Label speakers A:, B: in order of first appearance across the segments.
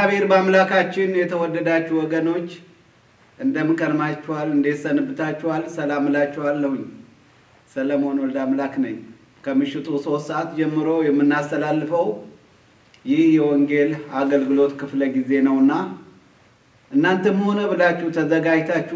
A: በእግዚአብሔር በአምላካችን የተወደዳችሁ ወገኖች እንደምን ከርማችኋል? እንዴት ሰንብታችኋል? ሰላም እላችኋለሁኝ። ሰለሞን ወልደ አምላክ ነኝ። ከምሽቱ ሶስት ሰዓት ጀምሮ የምናስተላልፈው ይህ የወንጌል አገልግሎት ክፍለ ጊዜ ነውና እናንተም ሆነ ብላችሁ ተዘጋጅታችሁ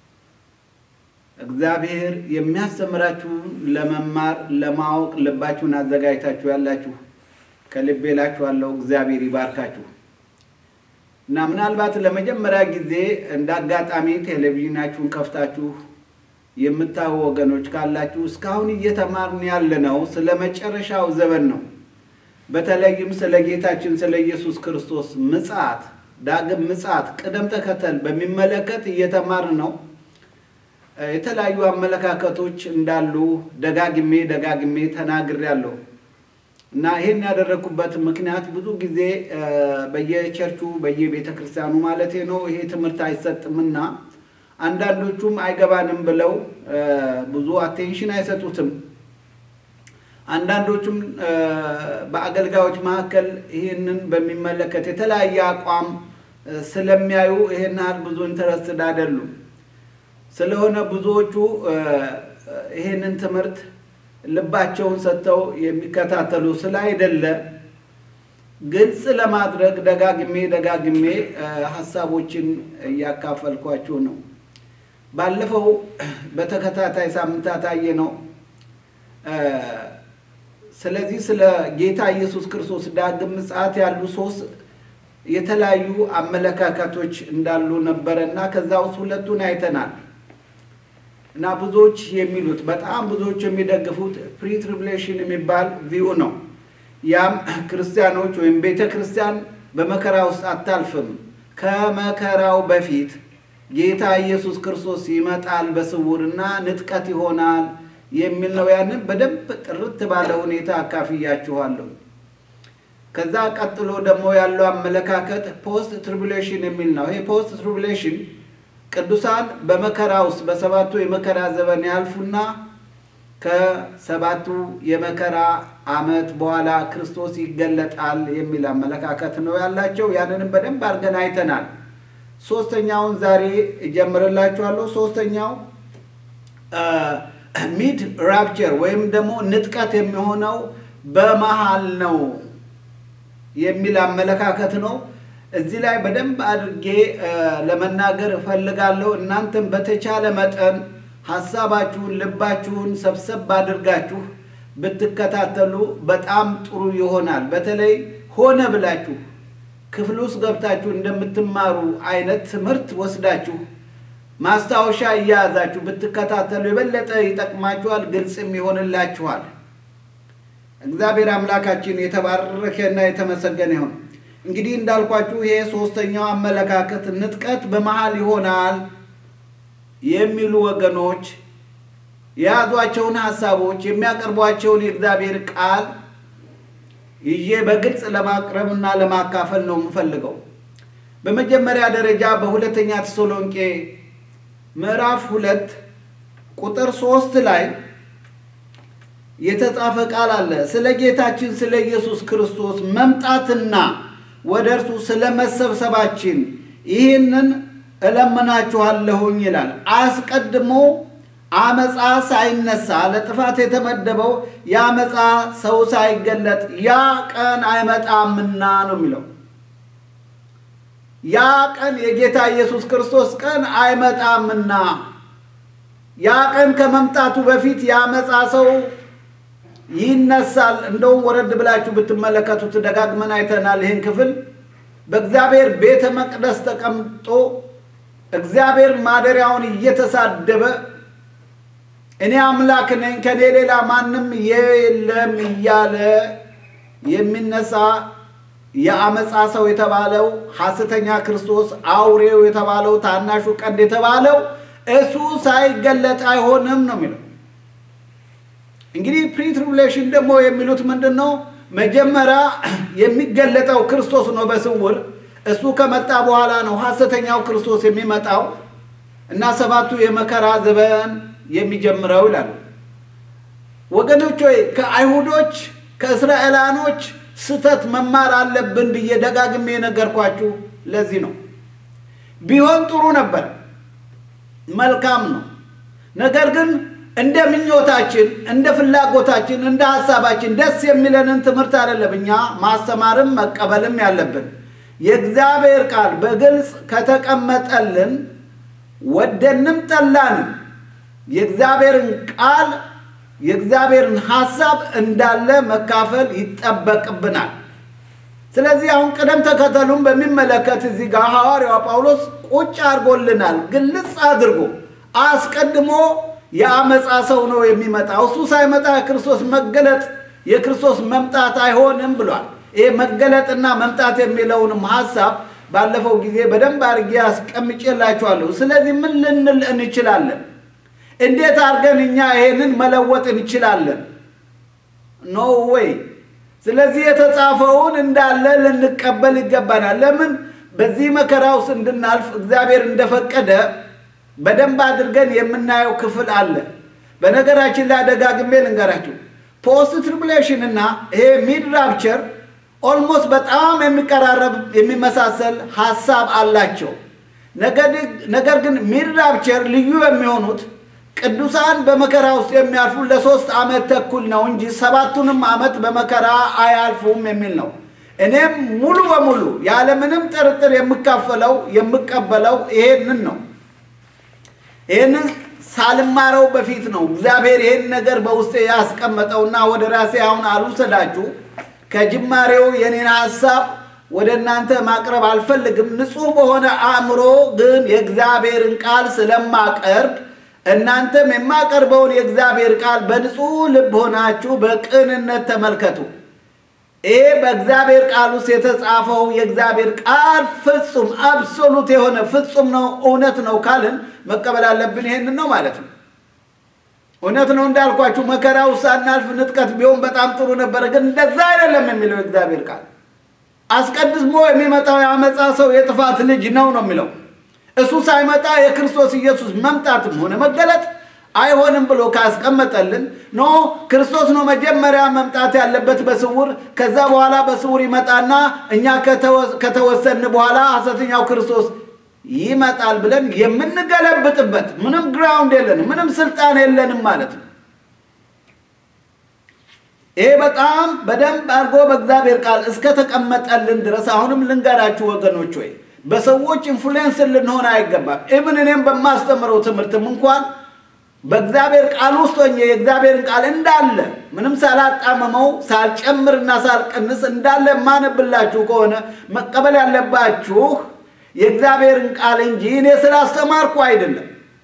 A: እግዚአብሔር የሚያስተምራችሁን ለመማር ለማወቅ ልባችሁን አዘጋጅታችሁ ያላችሁ ከልቤ እላችኋለሁ እግዚአብሔር ይባርካችሁ። እና ምናልባት ለመጀመሪያ ጊዜ እንደ አጋጣሚ ቴሌቪዥናችሁን ከፍታችሁ የምታዩ ወገኖች ካላችሁ እስካሁን እየተማርን ያለነው ስለ መጨረሻው ዘመን ነው። በተለይም ስለ ጌታችን ስለ ኢየሱስ ክርስቶስ ምጽአት፣ ዳግም ምጽአት ቅደም ተከተል በሚመለከት እየተማርን ነው። የተለያዩ አመለካከቶች እንዳሉ ደጋግሜ ደጋግሜ ተናግሬያለሁ። እና ይህን ያደረግኩበት ምክንያት ብዙ ጊዜ በየቸርቹ በየቤተ ክርስቲያኑ ማለቴ ነው ይሄ ትምህርት አይሰጥምና አንዳንዶቹም አይገባንም ብለው ብዙ አቴንሽን አይሰጡትም። አንዳንዶቹም በአገልጋዮች መካከል ይህንን በሚመለከት የተለያየ አቋም ስለሚያዩ ይሄን ያህል ብዙ ኢንተረስትድ አይደሉም። ስለሆነ ብዙዎቹ ይሄንን ትምህርት ልባቸውን ሰጥተው የሚከታተሉ ስላይደለ ግልጽ ለማድረግ ደጋግሜ ደጋግሜ ሀሳቦችን እያካፈልኳችሁ ነው። ባለፈው በተከታታይ ሳምንታት አየ ነው። ስለዚህ ስለ ጌታ ኢየሱስ ክርስቶስ ዳግም ምጽአት ያሉ ሶስት የተለያዩ አመለካከቶች እንዳሉ ነበረ እና ከዛ ውስጥ ሁለቱን አይተናል። እና ብዙዎች የሚሉት በጣም ብዙዎች የሚደግፉት ፕሪ ትሪቡሌሽን የሚባል ቪው ነው። ያም ክርስቲያኖች ወይም ቤተ ክርስቲያን በመከራ ውስጥ አታልፍም፣ ከመከራው በፊት ጌታ ኢየሱስ ክርስቶስ ይመጣል በስውርና ንጥቀት ይሆናል የሚል ነው። ያንን በደንብ ጥርት ባለ ሁኔታ አካፍያችኋለሁ። ከዛ ቀጥሎ ደግሞ ያለው አመለካከት ፖስት ትሪቡሌሽን የሚል ነው። ይሄ ፖስት ትሪቡሌሽን ቅዱሳን በመከራ ውስጥ በሰባቱ የመከራ ዘመን ያልፉና ከሰባቱ የመከራ ዓመት በኋላ ክርስቶስ ይገለጣል የሚል አመለካከት ነው ያላቸው። ያንንም በደንብ አድርገን አይተናል። ሶስተኛውን ዛሬ እጀምርላችኋለሁ። ሶስተኛው ሚድ ራፕቸር ወይም ደግሞ ንጥቀት የሚሆነው በመሃል ነው የሚል አመለካከት ነው። እዚህ ላይ በደንብ አድርጌ ለመናገር እፈልጋለሁ። እናንተም በተቻለ መጠን ሀሳባችሁን፣ ልባችሁን ሰብሰብ አድርጋችሁ ብትከታተሉ በጣም ጥሩ ይሆናል። በተለይ ሆነ ብላችሁ ክፍል ውስጥ ገብታችሁ እንደምትማሩ አይነት ትምህርት ወስዳችሁ ማስታወሻ እያያዛችሁ ብትከታተሉ የበለጠ ይጠቅማችኋል፣ ግልጽም ይሆንላችኋል። እግዚአብሔር አምላካችን የተባረከና የተመሰገነ ይሁን። እንግዲህ እንዳልኳችሁ ይሄ ሶስተኛው አመለካከት ንጥቀት በመሃል ይሆናል የሚሉ ወገኖች የያዟቸውን ሀሳቦች የሚያቀርቧቸውን የእግዚአብሔር ቃል ይዤ በግልጽ ለማቅረብና ለማካፈል ነው የምፈልገው። በመጀመሪያ ደረጃ በሁለተኛ ተሰሎንቄ ምዕራፍ ሁለት ቁጥር ሶስት ላይ የተጻፈ ቃል አለ። ስለ ጌታችን ስለ ኢየሱስ ክርስቶስ መምጣትና ወደ እርሱ ስለ መሰብሰባችን ይህንን እለምናችኋለሁኝ ይላል። አስቀድሞ አመፃ ሳይነሳ ለጥፋት የተመደበው የአመፃ ሰው ሳይገለጥ ያ ቀን አይመጣምና ነው የሚለው። ያ ቀን የጌታ ኢየሱስ ክርስቶስ ቀን አይመጣምና ያ ቀን ከመምጣቱ በፊት የአመፃ ሰው ይነሳል። እንደውም ወረድ ብላችሁ ብትመለከቱት ደጋግመን አይተናል። ይህን ክፍል በእግዚአብሔር ቤተ መቅደስ ተቀምጦ እግዚአብሔር ማደሪያውን እየተሳደበ እኔ አምላክ ነኝ ከኔ ሌላ ማንም የለም እያለ የሚነሳ የአመፃ ሰው የተባለው ሐሰተኛ ክርስቶስ አውሬው የተባለው ታናሹ ቀንድ የተባለው እሱ ሳይገለጥ አይሆንም ነው የሚለው። እንግዲህ ፕሪ ትሪቡሌሽን ደግሞ የሚሉት ምንድን ነው? መጀመሪያ የሚገለጠው ክርስቶስ ነው በስውር እሱ ከመጣ በኋላ ነው ሐሰተኛው ክርስቶስ የሚመጣው እና ሰባቱ የመከራ ዘመን የሚጀምረው ይላሉ። ወገኖች ሆይ ከአይሁዶች ከእስራኤላኖች ስህተት መማር አለብን ብዬ ደጋግሜ የነገርኳችሁ ለዚህ ነው። ቢሆን ጥሩ ነበር፣ መልካም ነው። ነገር ግን እንደ ምኞታችን፣ እንደ ፍላጎታችን፣ እንደ ሀሳባችን ደስ የሚለንን ትምህርት አይደለም እኛ ማስተማርም መቀበልም ያለብን። የእግዚአብሔር ቃል በግልጽ ከተቀመጠልን ወደንም ጠላንም የእግዚአብሔርን ቃል የእግዚአብሔርን ሀሳብ እንዳለ መካፈል ይጠበቅብናል። ስለዚህ አሁን ቅደም ተከተሉን በሚመለከት እዚህ ጋር ሐዋርያው ጳውሎስ ቁጭ አድርጎልናል። ግልጽ አድርጎ አስቀድሞ የአመፃ ሰው ነው የሚመጣው፣ እሱ ሳይመጣ የክርስቶስ መገለጥ የክርስቶስ መምጣት አይሆንም ብሏል። ይሄ መገለጥና መምጣት የሚለውንም ሀሳብ ባለፈው ጊዜ በደንብ አድርጌ አስቀምጬላችኋለሁ። ስለዚህ ምን ልንል እንችላለን? እንዴት አድርገን እኛ ይሄንን መለወጥ እንችላለን? ኖ ወይ። ስለዚህ የተጻፈውን እንዳለ ልንቀበል ይገባናል። ለምን በዚህ መከራ ውስጥ እንድናልፍ እግዚአብሔር እንደፈቀደ በደንብ አድርገን የምናየው ክፍል አለ። በነገራችን ላይ ደጋግሜ ልንገራችሁ፣ ፖስት ትሪቡሌሽን እና ይሄ ሚድ ራፕቸር ኦልሞስት በጣም የሚቀራረብ የሚመሳሰል ሀሳብ አላቸው። ነገር ግን ሚድ ራፕቸር ልዩ የሚሆኑት ቅዱሳን በመከራ ውስጥ የሚያልፉ ለሶስት ዓመት ተኩል ነው እንጂ ሰባቱንም ዓመት በመከራ አያልፉም የሚል ነው። እኔም ሙሉ በሙሉ ያለምንም ጥርጥር የምካፈለው የምቀበለው ይሄንን ነው። ይህንን ሳልማረው በፊት ነው እግዚአብሔር ይህን ነገር በውስጤ ያስቀመጠውና ወደ ራሴ አሁን አልውሰዳችሁ። ከጅማሬው የኔን ሀሳብ ወደ እናንተ ማቅረብ አልፈልግም። ንጹሕ በሆነ አእምሮ ግን የእግዚአብሔርን ቃል ስለማቀርብ እናንተም የማቀርበውን የእግዚአብሔር ቃል በንጹሕ ልብ ሆናችሁ በቅንነት ተመልከቱ። ይሄ በእግዚአብሔር ቃል ውስጥ የተጻፈው የእግዚአብሔር ቃል ፍጹም አብሶሉት የሆነ ፍጹም ነው፣ እውነት ነው ካልን መቀበል አለብን። ይሄንን ነው ማለት ነው። እውነት ነው እንዳልኳችሁ መከራ ውስጥ ሳናልፍ ንጥቀት ቢሆን በጣም ጥሩ ነበረ፣ ግን እንደዛ አይደለም የሚለው የእግዚአብሔር ቃል። አስቀድሞ የሚመጣው የአመፃ ሰው የጥፋት ልጅ ነው ነው የሚለው እሱ ሳይመጣ የክርስቶስ ኢየሱስ መምጣትም ሆነ መገለጥ አይሆንም ብሎ ካስቀመጠልን ኖ ክርስቶስ ነው መጀመሪያ መምጣት ያለበት በስውር ከዛ በኋላ በስውር ይመጣና እኛ ከተወሰን በኋላ ሐሰተኛው ክርስቶስ ይመጣል ብለን የምንገለብጥበት ምንም ግራውንድ የለንም፣ ምንም ስልጣን የለንም ማለት ነው። ይሄ በጣም በደንብ አድርጎ በእግዚአብሔር ቃል እስከተቀመጠልን ድረስ አሁንም ልንገራችሁ ወገኖች ወይ በሰዎች ኢንፍሉዌንስ ልንሆን አይገባም። ኢብን እኔም በማስተምረው ትምህርትም እንኳን በእግዚአብሔር ቃል ውስጥ ሆኜ የእግዚአብሔርን ቃል እንዳለ ምንም ሳላጣመመው ሳልጨምርና ሳልቀንስ እንዳለ የማነብላችሁ ከሆነ መቀበል ያለባችሁ የእግዚአብሔርን ቃል እንጂ እኔ ስላስተማርኩ አይደለም።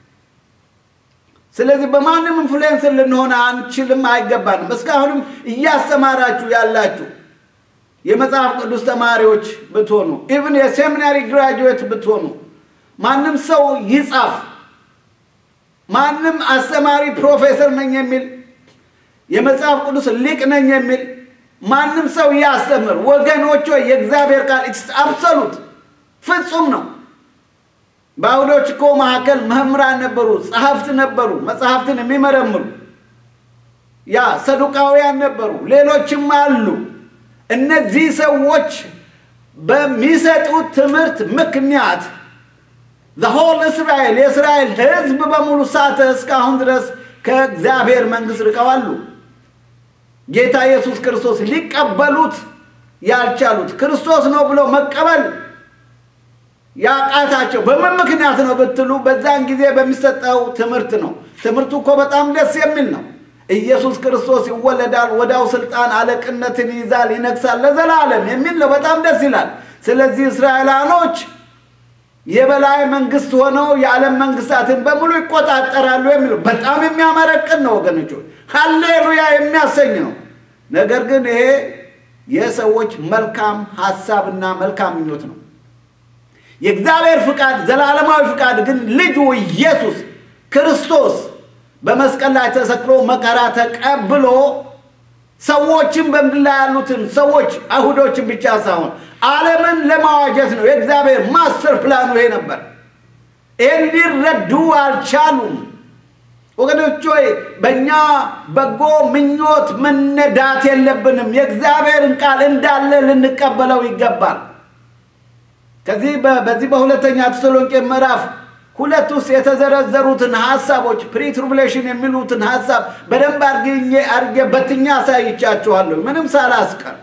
A: ስለዚህ በማንም ኢንፍሉዌንስ ልንሆን አንችልም፣ አይገባንም። እስካሁንም እያስተማራችሁ ያላችሁ የመጽሐፍ ቅዱስ ተማሪዎች ብትሆኑ ኢቭን የሴሚናሪ ግራጁዌት ብትሆኑ ማንም ሰው ይጻፍ ማንም አስተማሪ ፕሮፌሰር ነኝ የሚል የመጽሐፍ ቅዱስ ሊቅ ነኝ የሚል ማንም ሰው ያስተምር። ወገኖች የእግዚአብሔር ቃል አብሶሉት ፍጹም ነው። በአይሁዶች እኮ መካከል መምህራን ነበሩ፣ ጸሐፍት ነበሩ፣ መጽሐፍትን የሚመረምሩ ያ ሰዱቃውያን ነበሩ፣ ሌሎችም አሉ። እነዚህ ሰዎች በሚሰጡት ትምህርት ምክንያት ዘሆል እስራኤል የእስራኤል ሕዝብ በሙሉ ሳተ። እስካሁን ድረስ ከእግዚአብሔር መንግሥት ርቀዋሉ። ጌታ ኢየሱስ ክርስቶስ ሊቀበሉት ያልቻሉት ክርስቶስ ነው ብለው መቀበል ያቃታቸው በምን ምክንያት ነው ብትሉ፣ በዛን ጊዜ በሚሰጠው ትምህርት ነው። ትምህርቱ እኮ በጣም ደስ የሚል ነው። ኢየሱስ ክርስቶስ ይወለዳል፣ ወዲያው ስልጣን አለቅነትን ይይዛል፣ ይነግሳል ለዘላለም የሚል ነው። በጣም ደስ ይላል። ስለዚህ እስራኤላኖች የበላይ መንግስት ሆነው የዓለም መንግስታትን በሙሉ ይቆጣጠራሉ የሚለው በጣም የሚያመረቅን ነው ወገኖች፣ ሀሌሉያ የሚያሰኝ ነው። ነገር ግን ይሄ የሰዎች መልካም ሀሳብና መልካም ምኞት ነው። የእግዚአብሔር ፍቃድ፣ ዘላለማዊ ፍቃድ ግን ልጁ ኢየሱስ ክርስቶስ በመስቀል ላይ ተሰቅሎ መከራ ተቀብሎ ሰዎችን በምድር ላይ ያሉትን ሰዎች አይሁዶችን ብቻ ሳይሆን ዓለምን ለማዋጀት ነው። የእግዚአብሔር ማስተር ፕላኑ ይሄ ነበር። ይህን ሊረዱ አልቻሉም። ወገኖች ሆይ በእኛ በጎ ምኞት መነዳት የለብንም። የእግዚአብሔርን ቃል እንዳለ ልንቀበለው ይገባል። ከዚህ በዚህ በሁለተኛ ተሰሎንቄ ምዕራፍ ሁለት ውስጥ የተዘረዘሩትን ሀሳቦች ፕሪትሩብሌሽን የሚሉትን ሀሳብ በደንብ አድርጌ አድርጌ በትኛ አሳይቻችኋለሁ ምንም ሳላስቀር።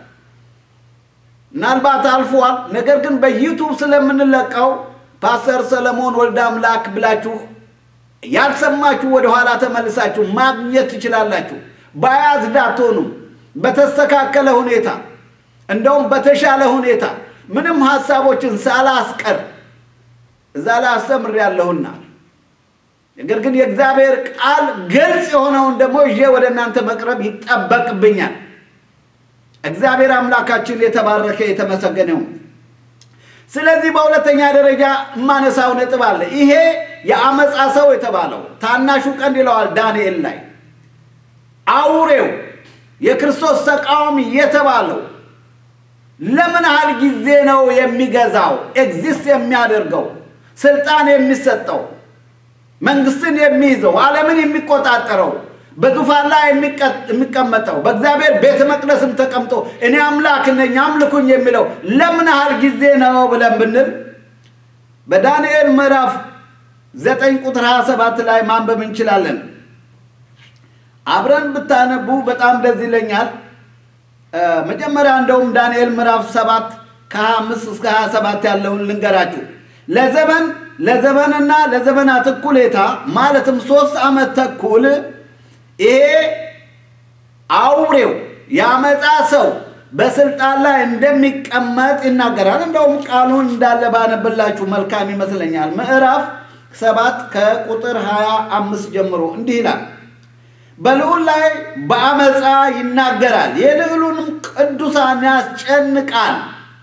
A: ምናልባት አልፏል። ነገር ግን በዩቱብ ስለምንለቀው ፓስተር ሰለሞን ወልደ አምላክ ብላችሁ ያልሰማችሁ ወደኋላ ተመልሳችሁ ማግኘት ትችላላችሁ። ባያዝድ አትሆኑም። በተስተካከለ ሁኔታ እንደውም በተሻለ ሁኔታ ምንም ሀሳቦችን ሳላስቀር እዛ ላይ አስተምሬያለሁና ነገር ግን የእግዚአብሔር ቃል ግልጽ የሆነውን ደግሞ ይዤ ወደ እናንተ መቅረብ ይጠበቅብኛል። እግዚአብሔር አምላካችን የተባረከ የተመሰገነው። ስለዚህ በሁለተኛ ደረጃ የማነሳው ነጥብ አለ። ይሄ የአመፃ ሰው የተባለው ታናሹ ቀንድ ይለዋል ዳንኤል ላይ አውሬው የክርስቶስ ተቃዋሚ የተባለው ለምን ያህል ጊዜ ነው የሚገዛው? ኤግዚስት የሚያደርገው ስልጣን የሚሰጠው መንግስትን የሚይዘው ዓለምን የሚቆጣጠረው በዙፋን ላይ የሚቀመጠው በእግዚአብሔር ቤተ መቅደስም ተቀምጦ እኔ አምላክ ነኝ አምልኩኝ የሚለው ለምን ያህል ጊዜ ነው ብለን ብንል በዳንኤል ምዕራፍ ዘጠኝ ቁጥር 27 ላይ ማንበብ እንችላለን። አብረን ብታነቡ በጣም ደስ ይለኛል። መጀመሪያ እንደውም ዳንኤል ምዕራፍ ሰባት ከ25 እስከ 27 ያለውን ልንገራችሁ። ለዘመን ለዘመንና ለዘመናት እኩሌታ ማለትም ሶስት ዓመት ተኩል ይሄ አውሬው ያመፃ ሰው በስልጣን ላይ እንደሚቀመጥ ይናገራል። እንደውም ቃሉን እንዳለ ባነብላችሁ መልካም ይመስለኛል። ምዕራፍ ሰባት ከቁጥር 25 ጀምሮ እንዲህ ይላል በልዑል ላይ በአመፃ ይናገራል፣ የልዑሉንም ቅዱሳን ያስጨንቃል።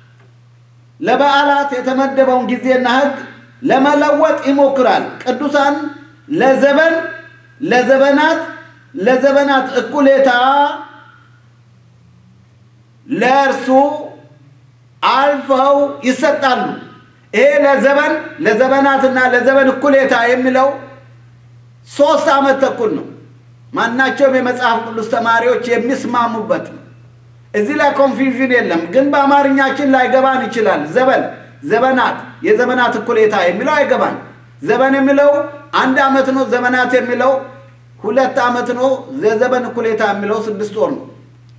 A: ለበዓላት የተመደበውን ጊዜና ሕግ ለመለወጥ ይሞክራል። ቅዱሳን ለዘበን ለዘበናት ለዘበናት እኩሌታ ለእርሱ አልፈው ይሰጣሉ። ይሄ ለዘበን ለዘበናትና ለዘበን እኩሌታ የሚለው ሶስት ዓመት ተኩል ነው። ማናቸውም የመጽሐፍ ቅዱስ ተማሪዎች የሚስማሙበት ነው። እዚህ ላይ ኮንፊውዥን የለም። ግን በአማርኛችን ላይገባን ይችላል። ዘበን ዘበናት፣ የዘመናት እኩሌታ የሚለው አይገባን። ዘበን የሚለው አንድ ዓመት ነው። ዘመናት የሚለው ሁለት ዓመት ነው። የዘበን እኩሌታ የሚለው ስድስት ወር ነው።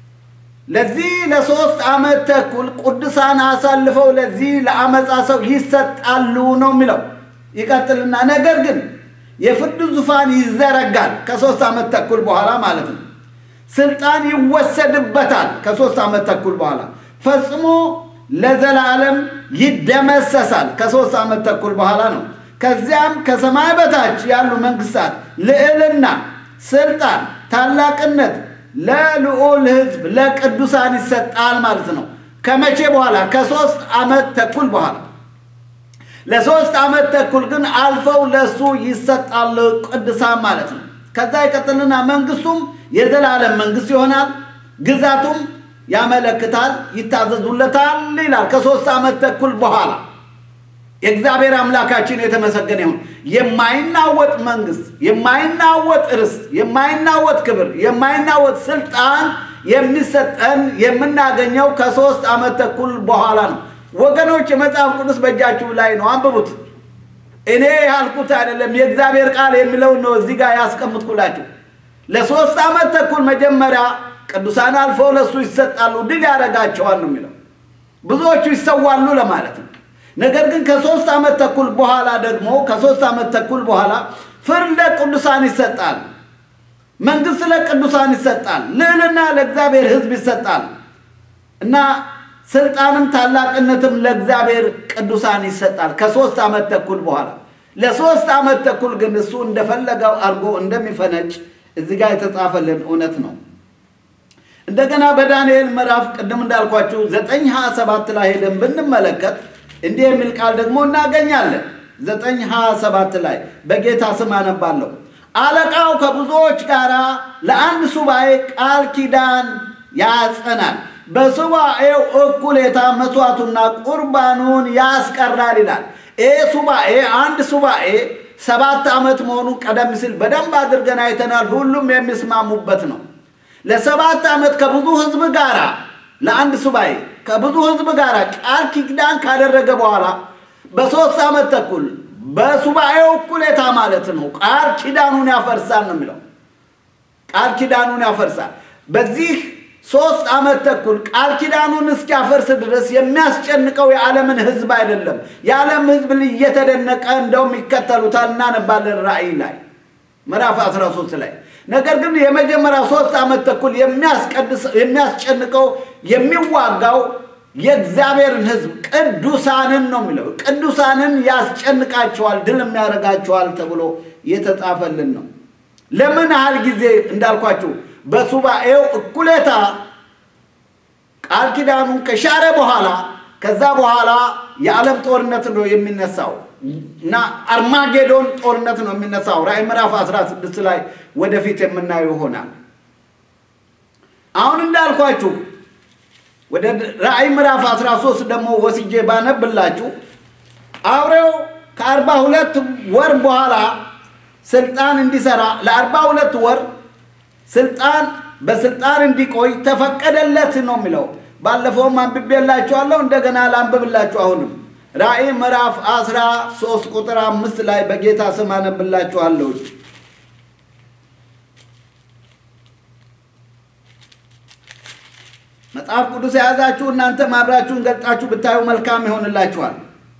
A: ለዚህ ለሶስት ዓመት ተኩል ቅዱሳን አሳልፈው ለዚህ ለአመፃ ሰው ይሰጣሉ ነው የሚለው። ይቀጥልና ነገር ግን የፍርድ ዙፋን ይዘረጋል ከሶስት ዓመት ተኩል በኋላ ማለት ነው። ስልጣን ይወሰድበታል ከሶስት ዓመት ተኩል በኋላ ፈጽሞ ለዘላለም ይደመሰሳል ከሶስት ዓመት ተኩል በኋላ ነው። ከዚያም ከሰማይ በታች ያሉ መንግስታት ልዕልና፣ ስልጣን፣ ታላቅነት ለልዑል ሕዝብ ለቅዱሳን ይሰጣል ማለት ነው። ከመቼ በኋላ? ከሶስት ዓመት ተኩል በኋላ ለሶስት ዓመት ተኩል ግን አልፈው ለሱ ይሰጣል ቅዱሳን ማለት ነው። ከዛ ይቀጥልና መንግስቱም የዘላለም መንግስት ይሆናል፣ ግዛቱም ያመለክታል፣ ይታዘዙለታል ይላል። ከሶስት ዓመት ተኩል በኋላ የእግዚአብሔር አምላካችን የተመሰገነ ይሁን። የማይናወጥ መንግስት፣ የማይናወጥ ርስት፣ የማይናወጥ ክብር፣ የማይናወጥ ስልጣን የሚሰጠን የምናገኘው ከሶስት ዓመት ተኩል በኋላ ነው። ወገኖች የመጽሐፍ ቅዱስ በእጃችሁ ላይ ነው፣ አንብቡት። እኔ ያልኩት አይደለም፣ የእግዚአብሔር ቃል የሚለውን ነው እዚህ ጋር ያስቀምጥኩላችሁ። ለሶስት ዓመት ተኩል መጀመሪያ ቅዱሳን አልፈው ለእሱ ይሰጣሉ፣ ድል ያደርጋቸዋል ነው የሚለው። ብዙዎቹ ይሰዋሉ ለማለት ነው። ነገር ግን ከሶስት ዓመት ተኩል በኋላ ደግሞ ከሶስት ዓመት ተኩል በኋላ ፍርድ ለቅዱሳን ይሰጣል፣ መንግስት ለቅዱሳን ይሰጣል፣ ልዕልና ለእግዚአብሔር ሕዝብ ይሰጣል እና ስልጣንም ታላቅነትም ለእግዚአብሔር ቅዱሳን ይሰጣል ከሶስት ዓመት ተኩል በኋላ። ለሶስት ዓመት ተኩል ግን እሱ እንደፈለገው አድርጎ እንደሚፈነጭ እዚህ ጋር የተጻፈልን እውነት ነው። እንደገና በዳንኤል ምዕራፍ ቅድም እንዳልኳችሁ ዘጠኝ ሀያ ሰባት ላይ ሄደን ብንመለከት እንዲህ የሚል ቃል ደግሞ እናገኛለን። ዘጠኝ ሀያ ሰባት ላይ በጌታ ስም አነባለሁ። አለቃው ከብዙዎች ጋር ለአንድ ሱባኤ ቃል ኪዳን ያጸናል በሱባኤው እኩሌታ መስዋዕቱና ቁርባኑን ያስቀራል ይላል። ይህ ሱባኤ አንድ ሱባኤ ሰባት ዓመት መሆኑን ቀደም ሲል በደንብ አድርገን አይተናል። ሁሉም የሚስማሙበት ነው። ለሰባት ዓመት ከብዙ ሕዝብ ጋር ለአንድ ሱባኤ ከብዙ ሕዝብ ጋር ቃል ኪዳን ካደረገ በኋላ በሶስት ዓመት ተኩል በሱባኤው እኩሌታ ማለት ነው ቃል ኪዳኑን ያፈርሳል ነው የሚለው። ቃል ኪዳኑን ያፈርሳል። በዚህ ሶስት ዓመት ተኩል ቃል ኪዳኑን እስኪያፈርስ ድረስ የሚያስጨንቀው የዓለምን ሕዝብ አይደለም። የዓለም ሕዝብ እየተደነቀ እንደውም ይከተሉታል። እናነባለን ራእይ ላይ ምዕራፍ 13 ላይ። ነገር ግን የመጀመሪያ ሶስት ዓመት ተኩል የሚያስጨንቀው የሚዋጋው የእግዚአብሔርን ሕዝብ ቅዱሳንን ነው የሚለው። ቅዱሳንን ያስጨንቃቸዋል፣ ድል የሚያደርጋቸዋል ተብሎ የተጻፈልን ነው። ለምን ያህል ጊዜ እንዳልኳችሁ በሱባኤው እኩሌታ ቃል ኪዳኑን ከሻረ በኋላ ከዛ በኋላ የዓለም ጦርነት ነው የሚነሳው እና አርማጌዶን ጦርነት ነው የሚነሳው። ራእይ ምዕራፍ 16 ላይ ወደፊት የምናየው ይሆናል። አሁን እንዳልኳችሁ ወደ ራእይ ምዕራፍ 13 ደግሞ ወስጄ ባነብላችሁ አውሬው ከአርባ ሁለት ወር በኋላ ስልጣን እንዲሰራ ለአርባ ሁለት ወር ስልጣን በስልጣን እንዲቆይ ተፈቀደለት ነው የሚለው። ባለፈውም አንብቤላችኋለሁ፣ እንደገና ላንብብላችሁ። አሁንም ራእይ ምዕራፍ አስራ ሶስት ቁጥር አምስት ላይ በጌታ ስም አነብላችኋለሁ። መጽሐፍ ቅዱስ የያዛችሁ እናንተ ማብራችሁን ገልጣችሁ ብታዩ መልካም ይሆንላችኋል።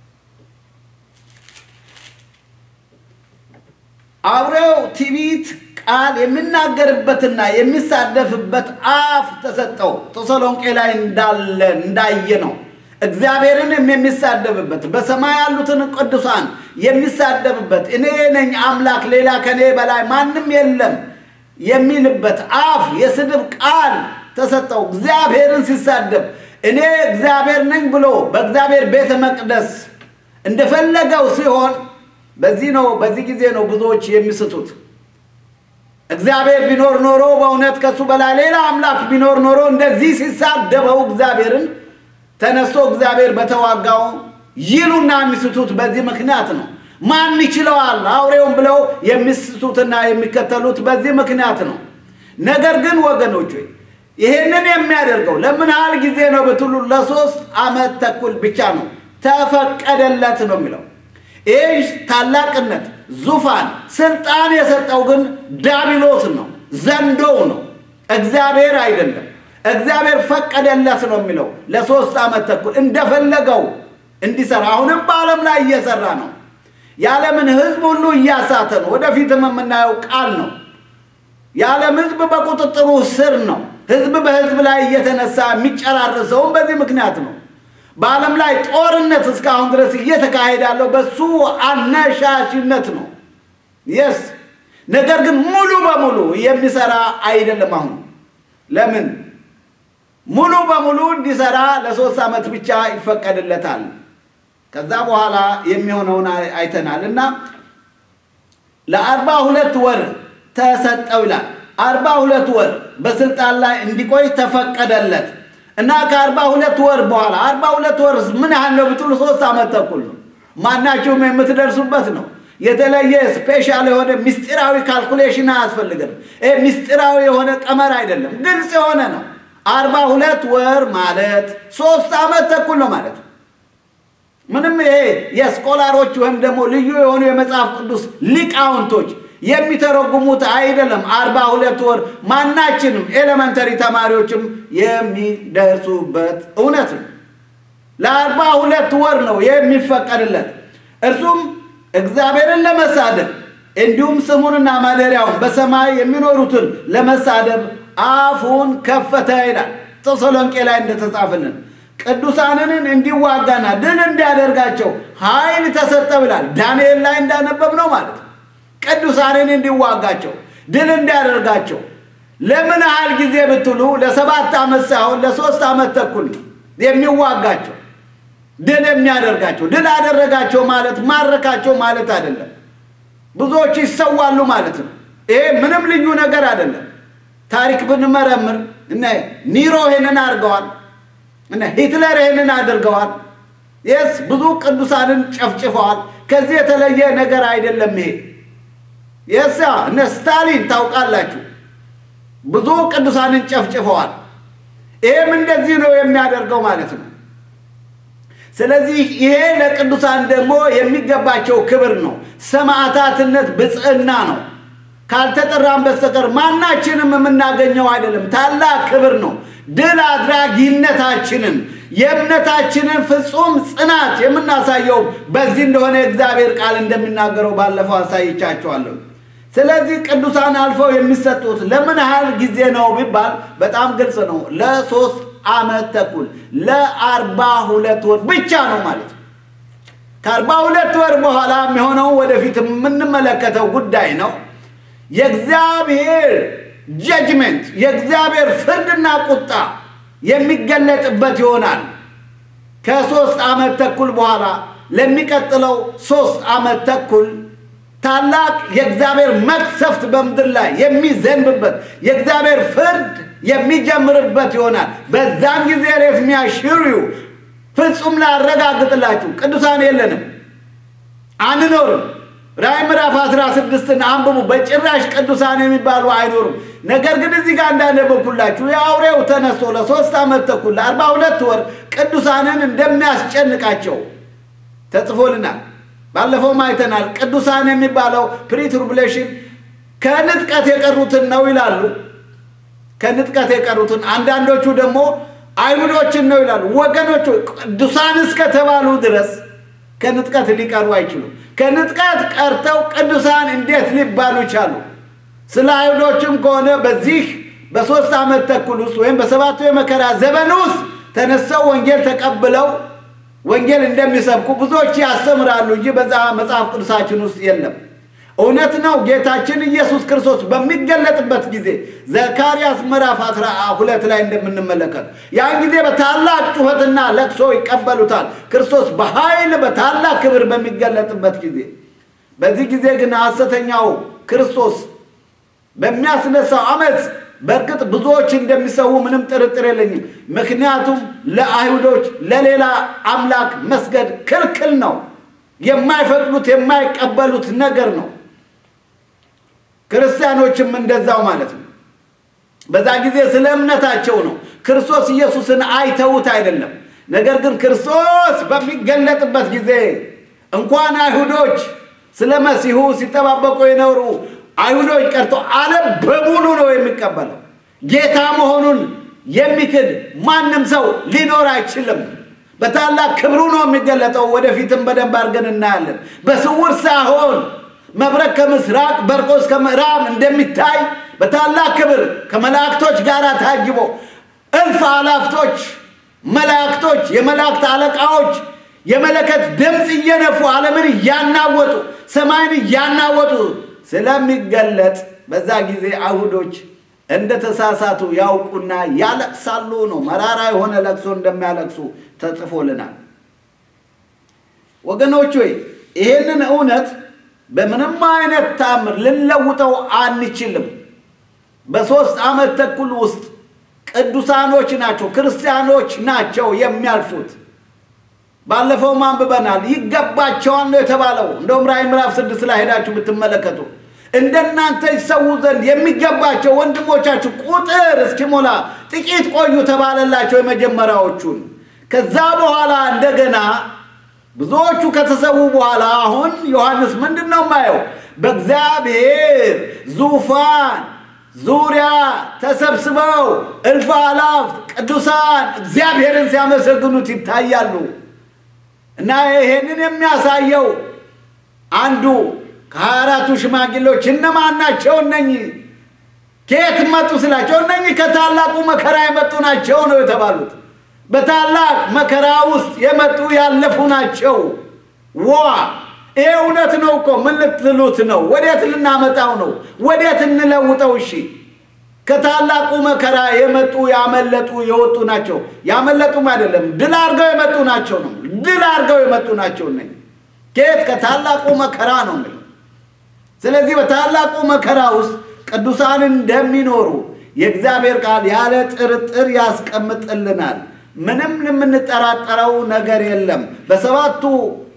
A: አውሬው ትዕቢት ቃል የሚናገርበትና የሚሳደፍበት አፍ ተሰጠው። ተሰሎንቄ ላይ እንዳለ እንዳየ ነው። እግዚአብሔርንም የሚሳደብበት በሰማይ ያሉትን ቅዱሳን የሚሳደብበት እኔ ነኝ አምላክ ሌላ ከኔ በላይ ማንም የለም የሚልበት አፍ የስድብ ቃል ተሰጠው። እግዚአብሔርን ሲሳደብ እኔ እግዚአብሔር ነኝ ብሎ በእግዚአብሔር ቤተ መቅደስ እንደፈለገው ሲሆን በዚህ ነው በዚህ ጊዜ ነው ብዙዎች የሚስቱት። እግዚአብሔር ቢኖር ኖሮ በእውነት ከሱ በላይ ሌላ አምላክ ቢኖር ኖሮ እንደዚህ ሲሳደበው እግዚአብሔርን ተነስቶ እግዚአብሔር በተዋጋው ይሉና የሚስቱት በዚህ ምክንያት ነው። ማን ይችለዋል አውሬውን ብለው የሚስቱትና የሚከተሉት በዚህ ምክንያት ነው። ነገር ግን ወገኖች ሆይ ይሄንን የሚያደርገው ለምን ያህል ጊዜ ነው ብትሉ ለሶስት ዓመት ተኩል ብቻ ነው ተፈቀደለት ነው የሚለው። ይህ ታላቅነት፣ ዙፋን፣ ስልጣን የሰጠው ግን ዳቢሎስ ነው፣ ዘንዶው ነው፣ እግዚአብሔር አይደለም። እግዚአብሔር ፈቀደለት ነው የሚለው ለሶስት ዓመት ተኩል እንደፈለገው እንዲሰራ። አሁንም በዓለም ላይ እየሰራ ነው። የዓለምን ሕዝብ ሁሉ እያሳተ ነው። ወደፊትም የምናየው ቃል ነው። የዓለም ሕዝብ በቁጥጥሩ ስር ነው። ሕዝብ በሕዝብ ላይ እየተነሳ የሚጨራርሰውም በዚህ ምክንያት ነው። በዓለም ላይ ጦርነት እስካሁን ድረስ እየተካሄደ ያለው በሱ አነሻሽነት ነው። የስ ነገር ግን ሙሉ በሙሉ የሚሰራ አይደለም። አሁን ለምን ሙሉ በሙሉ እንዲሰራ ለሶስት ዓመት ብቻ ይፈቀድለታል። ከዛ በኋላ የሚሆነውን አይተናል እና ለአርባ ሁለት ወር ተሰጠው ይላል። አርባ ሁለት ወር በስልጣን ላይ እንዲቆይ ተፈቀደለት እና ከአርባ ሁለት ወር በኋላ አርባ ሁለት ወር ምን ያህል ነው ብትሉ ሶስት ዓመት ተኩል ነው። ማናቸውም የምትደርሱበት ነው። የተለየ ስፔሻል የሆነ ምስጢራዊ ካልኩሌሽን አያስፈልግም። ይህ ምስጢራዊ የሆነ ቀመር አይደለም፣ ግልጽ የሆነ ነው። አርባ ሁለት ወር ማለት ሶስት ዓመት ተኩል ነው ማለት ነው። ምንም ይሄ የስኮላሮች ወይም ደግሞ ልዩ የሆኑ የመጽሐፍ ቅዱስ ሊቃውንቶች የሚተረጉሙት አይደለም። አርባ ሁለት ወር ማናችንም ኤሌመንተሪ ተማሪዎችም የሚደርሱበት እውነት ነው። ለአርባ ሁለት ወር ነው የሚፈቀድለት እርሱም እግዚአብሔርን ለመሳደብ እንዲሁም ስሙንና ማደሪያውን በሰማይ የሚኖሩትን ለመሳደብ አፉን ከፈተ ይላል ተሰሎንቄ ላይ እንደተጻፈልን ቅዱሳንን እንዲዋጋና ድል እንዲያደርጋቸው ኃይል ተሰጠው ይላል። ዳንኤል ላይ እንዳነበብ ነው ማለት ነው። ቅዱሳንን እንዲዋጋቸው ድል እንዲያደርጋቸው ለምን ያህል ጊዜ ብትሉ ለሰባት ዓመት ሳይሆን ለሶስት ዓመት ተኩል ነው የሚዋጋቸው ድል የሚያደርጋቸው። ድል አደረጋቸው ማለት ማረካቸው ማለት አይደለም። ብዙዎች ይሰዋሉ ማለት ነው። ይሄ ምንም ልዩ ነገር አይደለም። ታሪክ ብንመረምር እነ ኒሮ ይሄንን አድርገዋል፣ እነ ሂትለር ይሄንን አድርገዋል። የስ ብዙ ቅዱሳንን ጨፍጭፈዋል። ከዚህ የተለየ ነገር አይደለም። ይሄ የሳ እነ ስታሊን ታውቃላችሁ፣ ብዙ ቅዱሳንን ጨፍጭፈዋል። ይሄም እንደዚህ ነው የሚያደርገው ማለት ነው። ስለዚህ ይሄ ለቅዱሳን ደግሞ የሚገባቸው ክብር ነው። ሰማዕታትነት ብፅዕና ነው። ካልተጠራን በስተቀር ማናችንም የምናገኘው አይደለም። ታላቅ ክብር ነው። ድል አድራጊነታችንን የእምነታችንን ፍጹም ጽናት የምናሳየው በዚህ እንደሆነ የእግዚአብሔር ቃል እንደሚናገረው ባለፈው አሳይቻቸዋለሁ። ስለዚህ ቅዱሳን አልፈው የሚሰጡት ለምን ያህል ጊዜ ነው ቢባል በጣም ግልጽ ነው። ለሶስት ዓመት ተኩል ለአርባ ሁለት ወር ብቻ ነው ማለት ነው። ከአርባ ሁለት ወር በኋላ የሚሆነው ወደፊት የምንመለከተው ጉዳይ ነው። የእግዚአብሔር ጀጅመንት የእግዚአብሔር ፍርድና ቁጣ የሚገለጥበት ይሆናል። ከሶስት ዓመት ተኩል በኋላ ለሚቀጥለው ሶስት ዓመት ተኩል ታላቅ የእግዚአብሔር መቅሰፍት በምድር ላይ የሚዘንብበት የእግዚአብሔር ፍርድ የሚጀምርበት ይሆናል። በዛን ጊዜ ሬት የሚያሽሪው ፍጹም ላረጋግጥላችሁ ቅዱሳን የለንም፣ አንኖርም። ራእይ ምዕራፍ 16ን አንብቡ። በጭራሽ ቅዱሳን የሚባሉ አይኖሩም። ነገር ግን እዚህ ጋር እንዳነበብኩላችሁ የአውሬው ተነስቶ ለሶስት ዓመት ተኩል ለአርባ ሁለት ወር ቅዱሳንን እንደሚያስጨንቃቸው ተጽፎልናል። ባለፈውም አይተናል። ቅዱሳን የሚባለው ፕሪትሩብሌሽን ከንጥቀት የቀሩትን ነው ይላሉ። ከንጥቀት የቀሩትን አንዳንዶቹ ደግሞ አይሁዶችን ነው ይላሉ። ወገኖቹ ቅዱሳን እስከተባሉ ድረስ ከንጥቀት ሊቀሩ አይችሉም። ከንጥቀት ቀርተው ቅዱሳን እንዴት ሊባሉ ቻሉ? ስለ አይሁዶችም ከሆነ በዚህ በሦስት ዓመት ተኩል ውስጥ ወይም በሰባቱ የመከራ ዘመን ውስጥ ተነስተው ወንጌል ተቀብለው ወንጌል እንደሚሰብኩ ብዙዎች ያስተምራሉ እንጂ በዛ መጽሐፍ ቅዱሳችን ውስጥ የለም። እውነት ነው። ጌታችን ኢየሱስ ክርስቶስ በሚገለጥበት ጊዜ ዘካርያስ ምዕራፍ አስራ ሁለት ላይ እንደምንመለከት ያን ጊዜ በታላቅ ጩኸትና ለቅሶ ይቀበሉታል። ክርስቶስ በኃይል በታላቅ ክብር በሚገለጥበት ጊዜ፣ በዚህ ጊዜ ግን ሐሰተኛው ክርስቶስ በሚያስነሳው አመፅ በእርግጥ ብዙዎች እንደሚሰዉ ምንም ጥርጥር የለኝም። ምክንያቱም ለአይሁዶች ለሌላ አምላክ መስገድ ክልክል ነው። የማይፈቅዱት የማይቀበሉት ነገር ነው። ክርስቲያኖችም እንደዛው ማለት ነው። በዛ ጊዜ ስለ እምነታቸው ነው። ክርስቶስ ኢየሱስን አይተውት አይደለም። ነገር ግን ክርስቶስ በሚገለጥበት ጊዜ እንኳን አይሁዶች ስለ መሲሁ ሲጠባበቁ የኖሩ አይሁዶች ቀርቶ ዓለም በሙሉ ነው የሚቀበለው። ጌታ መሆኑን የሚክድ ማንም ሰው ሊኖር አይችልም። በታላቅ ክብሩ ነው የሚገለጠው። ወደፊትም በደንብ አድርገን እናያለን። በስውር ሳይሆን መብረቅ ከምስራቅ በርቆ እስከ ምዕራብ እንደሚታይ በታላቅ ክብር ከመላእክቶች ጋር ታጅቦ እልፍ አላፍቶች መላእክቶች፣ የመላእክት አለቃዎች የመለከት ድምፅ እየነፉ ዓለምን እያናወጡ ሰማይን እያናወጡ ስለሚገለጥ በዛ ጊዜ አይሁዶች እንደተሳሳቱ ያውቁና ያለቅሳሉ ነው። መራራ የሆነ ለቅሶ እንደሚያለቅሱ ተጽፎልናል። ወገኖች ሆይ ይሄንን እውነት በምንም አይነት ታምር ልንለውጠው አንችልም። በሦስት ዓመት ተኩል ውስጥ ቅዱሳኖች ናቸው፣ ክርስቲያኖች ናቸው የሚያልፉት። ባለፈው አንብበናል። ይገባቸዋል ነው የተባለው። እንደውም ራእይ ምዕራፍ ስድስት ላይ ሄዳችሁ ብትመለከቱ እንደናንተ ይሰዉ ዘንድ የሚገባቸው ወንድሞቻችሁ ቁጥር እስኪሞላ ጥቂት ቆዩ ተባለላቸው የመጀመሪያዎቹን። ከዛ በኋላ እንደገና ብዙዎቹ ከተሰዉ በኋላ አሁን ዮሐንስ ምንድን ነው የማየው? በእግዚአብሔር ዙፋን ዙሪያ ተሰብስበው እልፍ አላፍት ቅዱሳን እግዚአብሔርን ሲያመሰግኑት ይታያሉ። እና ይሄንን የሚያሳየው አንዱ ከሀያ አራቱ ሽማግሌዎች እነማን ናቸው? እነኚህ ከየት መጡ ስላቸው እነኚህ ከታላቁ መከራ የመጡ ናቸው ነው የተባሉት። በታላቅ መከራ ውስጥ የመጡ ያለፉ ናቸው። ዋ ይሄ እውነት ነው እኮ። ምን ልትሉት ነው? ወዴት ልናመጣው ነው? ወዴት እንለውጠው? እሺ ከታላቁ መከራ የመጡ ያመለጡ የወጡ ናቸው። ያመለጡም አይደለም ድል አድርገው የመጡ ናቸው ነው። ድል አድርገው የመጡ ናቸው እነ ከየት ከታላቁ መከራ ነው የሚለው። ስለዚህ በታላቁ መከራ ውስጥ ቅዱሳን እንደሚኖሩ የእግዚአብሔር ቃል ያለ ጥርጥር ያስቀምጥልናል። ምንም የምንጠራጠረው ነገር የለም። በሰባቱ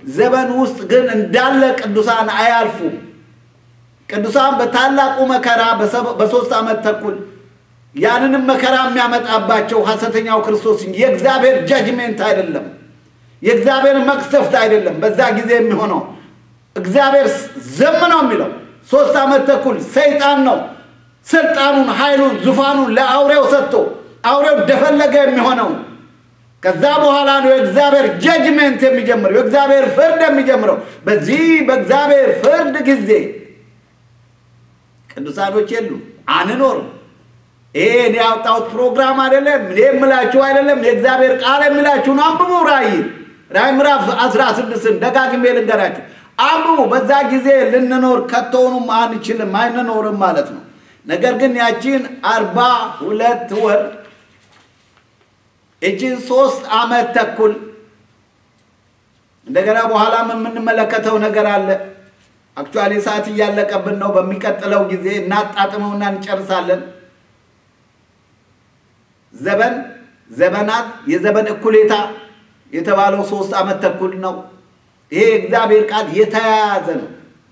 A: ዘመን ውስጥ ግን እንዳለ ቅዱሳን አያልፉም። ቅዱሳን በታላቁ መከራ በሶስት ዓመት ተኩል ያንንም መከራ የሚያመጣባቸው ሐሰተኛው ክርስቶስ እንጂ የእግዚአብሔር ጃጅሜንት አይደለም፣ የእግዚአብሔር መቅሰፍት አይደለም። በዛ ጊዜ የሚሆነው እግዚአብሔር ዝም ነው የሚለው ሶስት ዓመት ተኩል ሰይጣን ነው ስልጣኑን፣ ኃይሉን፣ ዙፋኑን ለአውሬው ሰጥቶ አውሬው እንደፈለገ የሚሆነው ከዛ በኋላ ነው የእግዚአብሔር ጀጅሜንት የሚጀምረው የእግዚአብሔር ፍርድ የሚጀምረው። በዚህ በእግዚአብሔር ፍርድ ጊዜ ቅዱሳኖች የሉም፣ አንኖርም። ይሄ እኔ ያወጣሁት ፕሮግራም አይደለም፣ እኔ የምላችሁ አይደለም። የእግዚአብሔር ቃል የሚላችሁን አንብቡ። ራእይ ራእይ ምዕራፍ አስራ ስድስትን ደጋግሜ ልንገራችሁ፣ አንብቡ። በዛ ጊዜ ልንኖር ከቶውኑም አንችልም፣ አይንኖርም ማለት ነው። ነገር ግን ያቺን አርባ ሁለት ወር እችን ሶስት ዓመት ተኩል እንደገና በኋላም የምንመለከተው ነገር አለ። አክቹዋሊ ሰዓት እያለቀብን ነው። በሚቀጥለው ጊዜ እናጣጥመውና እንጨርሳለን። ዘመን ዘመናት የዘመን እኩሌታ የተባለው ሶስት ዓመት ተኩል ነው። ይሄ እግዚአብሔር ቃል የተያያዘ ነው።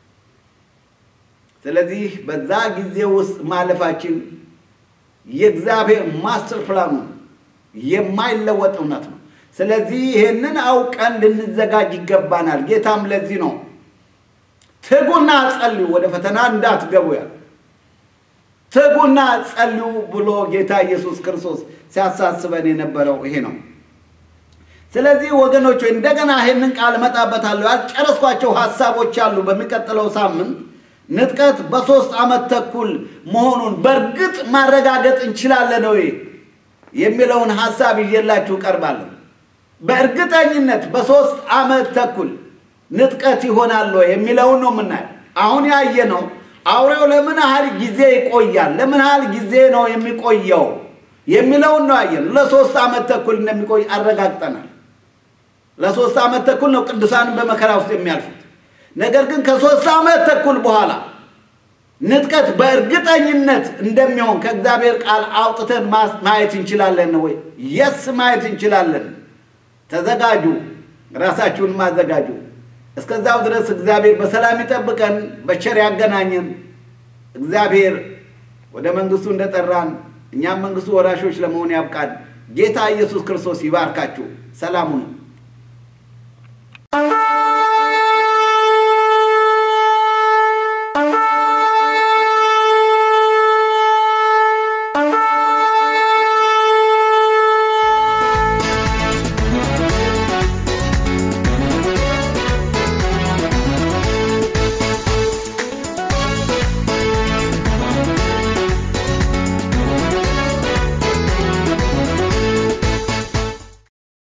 A: ስለዚህ በዛ ጊዜ ውስጥ ማለፋችን የእግዚአብሔር ማስተር ፕላኑ የማይለወጥ እውነት ነው። ስለዚህ ይህንን አውቀን ልንዘጋጅ ይገባናል። ጌታም ለዚህ ነው ትጉና ጸልዩ፣ ወደ ፈተና እንዳትገቡ ያል ትጉና ጸልዩ ብሎ ጌታ ኢየሱስ ክርስቶስ ሲያሳስበን የነበረው ይሄ ነው። ስለዚህ ወገኖች እንደገና ይህንን ቃል እመጣበታለሁ። ያልጨረስኳቸው ሀሳቦች አሉ። በሚቀጥለው ሳምንት ንጥቀት በሶስት ዓመት ተኩል መሆኑን በእርግጥ ማረጋገጥ እንችላለን ወይ የሚለውን ሀሳብ ይዤላችሁ ቀርባለሁ። በእርግጠኝነት በሶስት ዓመት ተኩል ንጥቀት ይሆናል ወይ የሚለውን ነው የምናየው። አሁን ያየነው አውሬው ለምን ያህል ጊዜ ይቆያል፣ ለምን ያህል ጊዜ ነው የሚቆየው የሚለውን ነው ያየነው። ለሶስት ዓመት ተኩል እንደሚቆይ አረጋግጠናል። ለሶስት ዓመት ተኩል ነው ቅዱሳንን በመከራ ውስጥ የሚያልፉት። ነገር ግን ከሶስት ዓመት ተኩል በኋላ ንጥቀት በእርግጠኝነት እንደሚሆን ከእግዚአብሔር ቃል አውጥተን ማየት እንችላለን ወይ? የስ ማየት እንችላለን። ተዘጋጁ፣ ራሳችሁን ማዘጋጁ። እስከዛው ድረስ እግዚአብሔር በሰላም ይጠብቀን፣ በቸር ያገናኘን። እግዚአብሔር ወደ መንግስቱ እንደጠራን እኛም መንግስቱ ወራሾች ለመሆን ያብቃን። ጌታ ኢየሱስ ክርስቶስ ይባርካችሁ። ሰላሙ ነው።